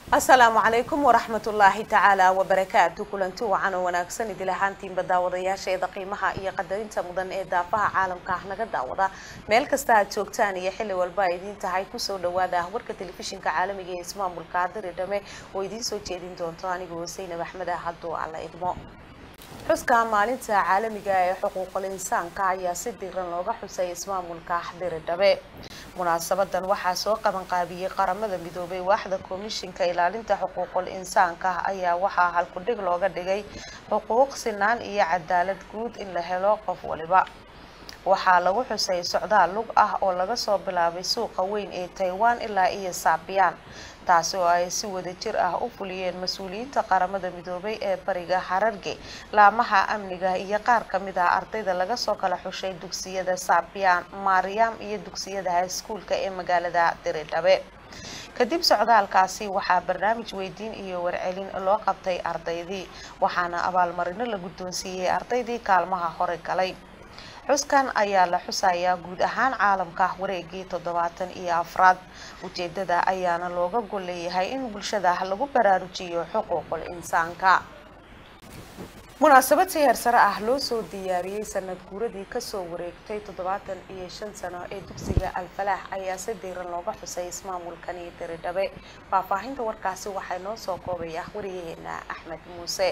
asalaamu calaykum waraxmatullaahi tacaala wabarakaatu kulanti wacan oo wanaagsan idil ahaantiinba daawadayaasheeda qiimaha iyo qadarinta mudan ee daafaha caalamka ah naga daawada meel kasta aad joogtaan iyo xilli walba ay idiin tahay kusoo dhawaada warka telefishinka caalamiga ee ismaamulka adari dhame oo idiin soo jeedin doonto anigoo saynab axmed ah hadduu alla idmo xuska maalinta caalamiga ee xuquuqul insaanka ayaa si diiran looga xusay ismaamulka xdiri dhabe munaasabadan waxaa soo qabanqaabiyey qaramada midoobay waaxda komishinka ilaalinta xuquuqul insaanka ayaa waxaa halkudhig looga dhigay xuquuq sinaan iyo cadaalad guud in la helo qof waliba waxaa lagu xusay socdaal lug ah oo laga soo bilaabay suuqa weyn ee taiwan ilaa iyo saabiyaan taasi oo ay si wadajir ah u fuliyeen mas-uuliyiinta qaramada midoobay ee bariga xararge laamaha amniga iyo qaar kamid ah ardayda laga soo kala xushay dugsiyada saabiyaan maariyam iyo dugsiyada hayskuulka ee magaalada diridhabe kadib socdaalkaasi waxaa barnaamij weydiin iyo warcelin loo qabtay ardaydii waxaana abaalmarino la guddoonsiiyey ardaydii kaalmaha hore galay xuskan ayaa la xusayaa guud ahaan caalamka wareegii toddobaatan iyo afraad ujeedada ayaana looga gol leeyahay in bulshada lagu baraarujiyo xuquuqul insaanka munaasabad si heersare ah loo soo diyaariyey sanad guuradii kasoo wareegtay toddobaatan iyo shan sano ee dugsiga alfalaax ayaa si diiran looga xusay ismaamulkani diridhabe faahfaahinta warkaasi waxaa noo soo koobaya wariyaheena axmed muuse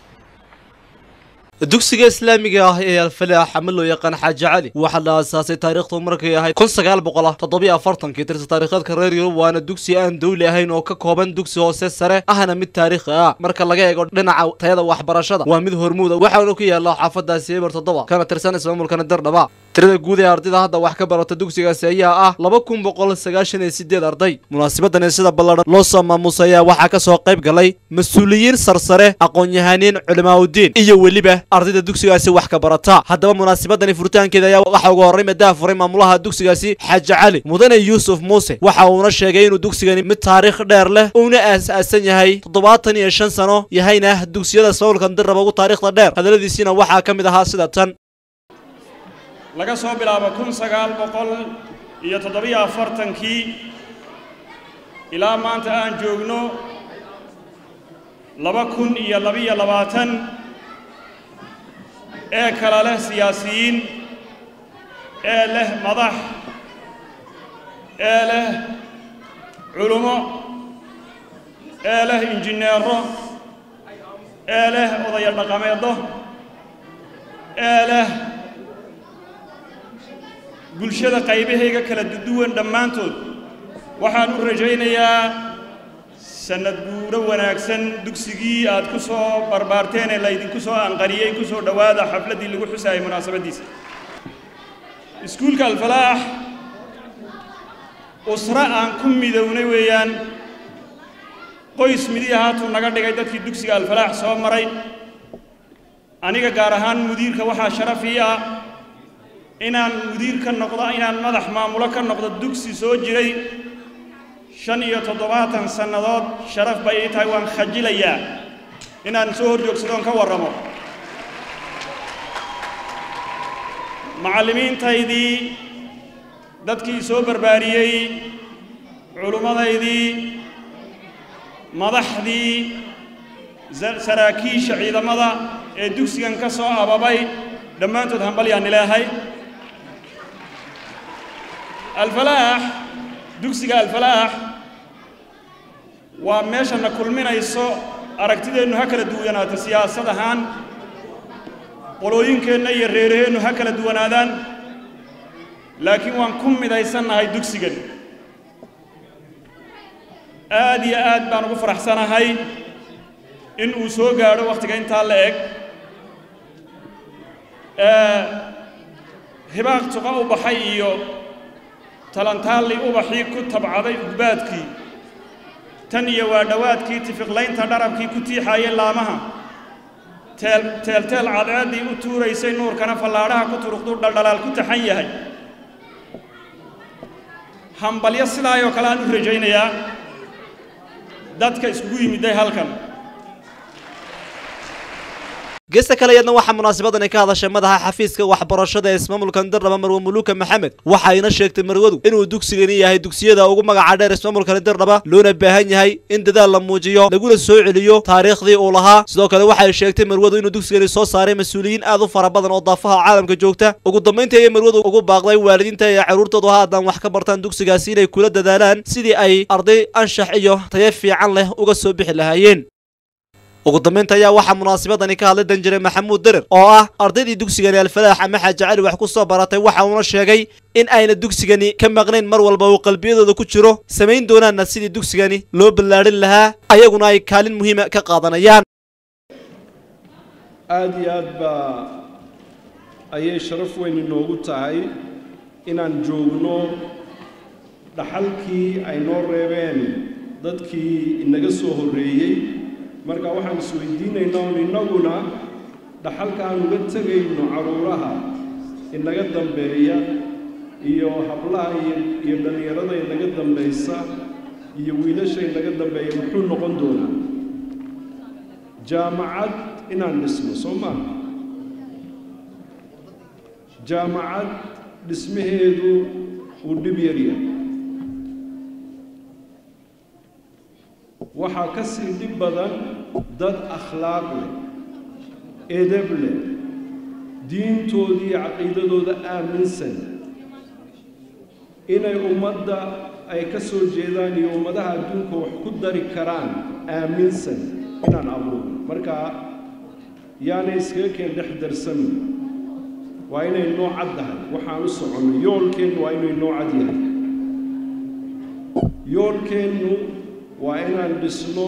dugsiga islaamiga ah ee alfalaax ama loo yaqaan xaaji cali waxaa la aasaasay taariikhdu markay ahayd kun sagaal boqol toddobiyo afartankii tirsa taariikheedka reer yurub waana dugsi aan dawli ahayn oo ka kooban dugsi hoose sare ahna mid taariikhi ah marka laga eego dhinaca tayada waxbarashada waa mid hormuuda waxaana ku yaala xaafadaasi eber toddoba kana tirsan ismaamulkana dirdhaba tirada guud ee ardayda hadda wax ka barata dugsigaasi ayaa ah laba kun boqol sagaashan iyo sideed arday munaasabadani sida balladhan loo soo maamuusay ayaa waxaa ka soo qayb galay mas-uuliyiin sarsare aqoon-yahaniin culimaaudiin iyo weliba ardayda dugsigaasi wax ka barata haddaba munaasabadani furitaankeeda ayaa waxaa uga horray madaha furay maamulaha dugsigaasi xaaji cali mudane yuusuf muuse waxa uuna sheegay inuu dugsigani mid taariikh dheer leh uuna aas-aasan yahay toddobaatan iyo shan sano yahayna dugsiyada ismaamulka dirraba ugu taariikhda dheer hadaladiisiina waxaa ka mid ahaa sida tan laga soo bilaabo kun sagaal boqol iyo toddobiyo afartankii ilaa maanta aan joogno laba kun iyo labiyo labaatan ee kala leh siyaasiyiin ee leh madax ee leh culummo ee leh injineero ee leh odaya dhaqameeddo ee leh bulshada qaybahayga kala duwan dhammaantood waxaan u rajaynayaa sannad guuro wanaagsan dugsigii aad ku soo barbaarteen ee laydinku soo anqariyey ku soo dhowaada xafladdii lagu xusaayay munaasabaddiisa iskuulka alfalaax usra aan ku midownay weeyaan qoys midii ahaatuu naga dhigay dadkii dugsiga alfalaax soo maray aniga gaar ahaan mudiirka waxaa sharaf ii ah inaan mudiir ka noqdo inaan madax maamulo ka noqdo dugsi soo jiray shan iyo toddobaatan sannadood sharaf bay ii tahay waan khajilayaa inaan soo hor joogsadoon ka warramo macallimiintaydii dadkii soo barbaariyey culimmadaydii madaxdii saraakiisha ciidamada ee dugsigan ka soo ababay dhammaantood hambalyaan ilaahay alfalaax dugsiga alfalaax waa meeshana kulminayso aragtideennu ha kala duwanaato siyaasad ahaan qolooyinkeenna iyo reeraheennu ha kala duwanaadaan laakiin waan ku midaysannahay dugsigan aad iyo aad baan ugu faraxsanahay in uu soo gaadho wakhtiga intaa la eg hibaaq tuqa u baxay iyo talantaalli ubaxii ku tabcaday ugbaadkii tan iyo waa dhowaadkii tifiqlaynta dharabkii ku tiixaayay laamaha teelteel cadceeddii u tuuraysay nuurkana fallaadhaha ku turuqduu dhaldhalaal ku taxan yahay hambalyo sidaayoo kale aan u rajaynayaa dadka iskugu yimidday halkan geesta kale iyadna waxaa munaasabadani ka hadashay madaxa xafiiska waxbarashada ee ismaamulka dirdhaba marwe muluuka maxamed waxayna sheegtay marwadu inuu dugsigani yahay dugsiyada ugu magaca dheer ismaamulkani dirdhaba loona baahan yahay in dadaal la muujiyo laguna soo celiyo taariikhdii uu lahaa sidoo kale waxay sheegtay marwadu inuu dugsigani soo saaray mas-uuliyiin aad u fara badan oo daafaha caalamka joogta ugu dambayntii ayay marwadu ugu baaqday waalidiinta ee carruurtoodu haatan wax ka bartaan dugsigaasi inay kula dadaalaan sidii ay arday anshax iyo tayo fiican leh uga soo bixi lahaayeen ugu dambaynta ayaa waxaa munaasabadani ka hadlay danjire maxamuud derer oo ah ardaydii dugsigani alfalaax ama xaaji cali wax ku soo baratay waxa uuna sheegay in ayna dugsigani ka maqnayn mar walba uu qalbiyadooda ku jiro samayn doonaanna sidii dugsigani loo ballaadhin lahaa ayaguna ay kaalin muhiima ka qaadanayaan aada iyo aad baa ayay sharaf weyn inoogu tahay inaan joogno dhaxalkii ay noo reebeen dadkii inaga soo horreeyey marka waxaan isweydiinaynaa un innaguna dhaxalka aan uga tegayno carruuraha inaga dambeeya iyo hablaha iyo dhallinyarada inaga dambaysa iyo wiilasha inaga dambeeya muxuu noqon doonaa jaamacad inaan dhisno soo maaha jaamacad dhismaheedu uu dhib yaryahay waxaa ka sii dhib badan dad akhlaaq leh edeb leh diintooda iyo caqiidadooda aaminsan inay ummadda ay ka soo jeedaan iyo ummadaha adduunka wax ku dari karaan aaminsan inaan abuurno marka yaanay iskaga keen dhex darsamin waa inay noo cad tahay waxaan u soconno yoolkeennu waa inay noo cad yahay yoolkeennu waa inaan dhisno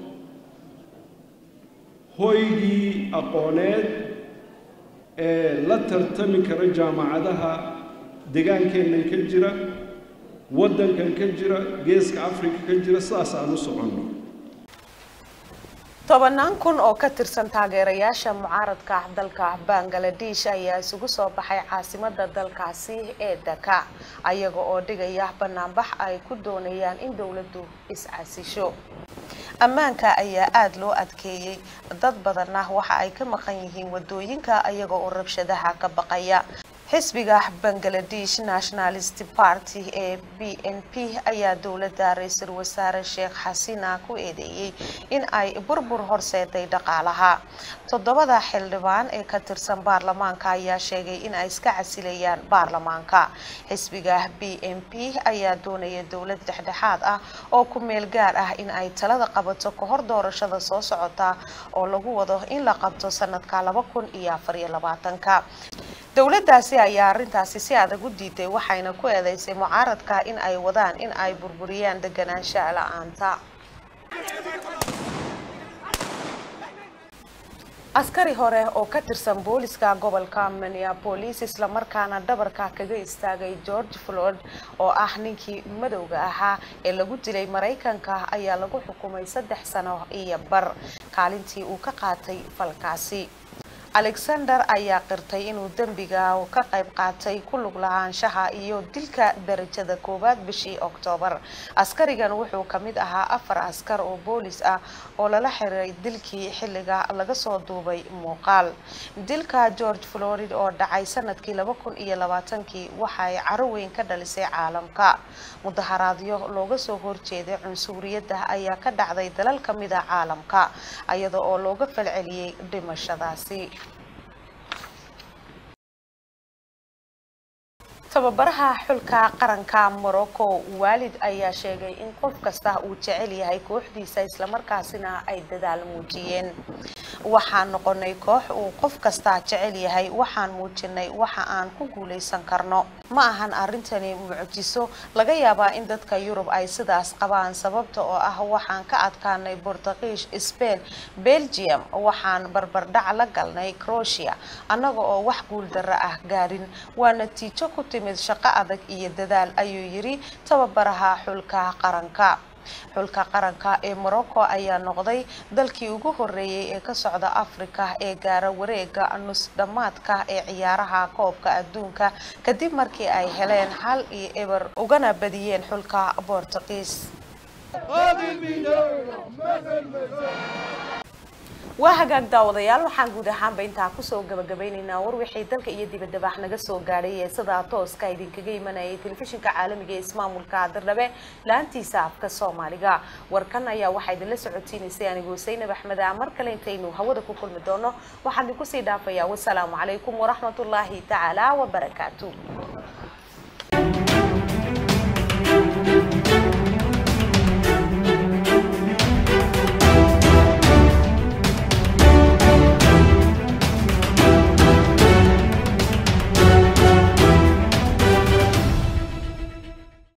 hoygii aqooneed ee la tartami kara jaamacadaha degaankeennan ka jira waddankan ka jira geeska afrika ka jira sidaas aan u soconno tobanaan kun oo ka tirsan taageerayaasha mucaaradka dalka bangaladesh ayaa isugu soo baxay caasimada dalkaasi ee daka ayaga oo dhigaya banaanbax ay ku doonayaan in dowladdu is-casisho ammaanka ayaa aada loo adkeeyey dad badanna waxa ay ka maqan yihiin wadooyinka ayaga oo rabshadaha ka baqaya xisbiga bangladesh nationalist party ee b n p ayaa dowladda ra-iisul wasaare sheekh xasina ku eedeeyey in ay burbur horseeday dhaqaalaha toddobada xildhibaan ee ka tirsan baarlamaanka ayaa sheegay in ay iska casilayaan baarlamaanka xisbiga b n p ayaa doonaya dowlad dhexdhexaad ah oo ku meel gaar ah in ay talada qabato ka hor doorashada soo socota oo lagu wado in la qabto sanadka laba kun iyo afar iyo labaatanka dowladdaasi ayaa arrintaasi si adag u diiday waxayna ku eedeysay mucaaradka in ay wadaan in ay burburiyaan deganaansha la-aanta askari hore oo ka tirsan booliska gobolka minneapolis islamarkaana dhabarka kaga istaagay george floyd oo ah ninkii madowga ahaa ee lagu dilay maraykanka ayaa lagu xukumay saddex sano iyo bar kaalintii uu ka qaatay falkaasi alexander ayaa qirtay inuu dembiga ka qayb qaatay ku lug lahaanshaha iyo dilka darajada koowaad bishii oktoobar askarigan wuxuu ka mid ahaa afar askar oo boolis ah oo lala xiray dilkii xilliga laga soo duubay muuqaal dilka george florid oo dhacay sanadkii laba kun iyo labaatankii waxay caro weyn ka dhalisay caalamka mudaharaadyo looga soo horjeeday cunsuriyadda ayaa ka dhacday dalal ka mid a caalamka iyada oo looga falceliyey dhimashadaasi tababaraha xulka qaranka morocco waalid ayaa sheegay in qof kasta uu jecel yahay kooxdiisa islamarkaasina ay dadaal muujiyeen waxaan noqonay koox uu qof kasta jecel yahay waxaan muujinay waxa aan ku guuleysan karno ma ahan arrintani mucjiso laga yaabaa in dadka yurub ay sidaas qabaan sababta oo ah waxaan ka adkaanay bortugiish spain belgium waxaan barbardhac la galnay croatia annaga oo wax guuldarro ah gaarin waa natiijo ku timid shaqo adag iyo dadaal ayuu yiri tababaraha xulka qaranka xulka qaranka ee morocco ayaa noqday dalkii ugu horeeyey ee ka socda africa ee gaara wareega nus dhammaadka ee ciyaaraha koobka adduunka kadib markii ay heleen hal iyo eber ugana badiyeen xulka bortugiis waa hagaag daawadayaal waxaan guud ahaanba intaa kusoo gabagabaynaynaa war wixii dalka iyo dibadaba naga soo gaadhay ee sidaa tooska idinkaga imanayay telefishinka caalamiga ee ismaamulka dirrabe laantiisa afka soomaaliga warkan ayaa waxaa idinla socotiinaysay anigu saynab axmed a mar kale intaynu hawada ku kulmi doono waxaan idinku sii dhaafayaa wasalaamu calaykum waraxmatullaahi tacaala wabarakaatu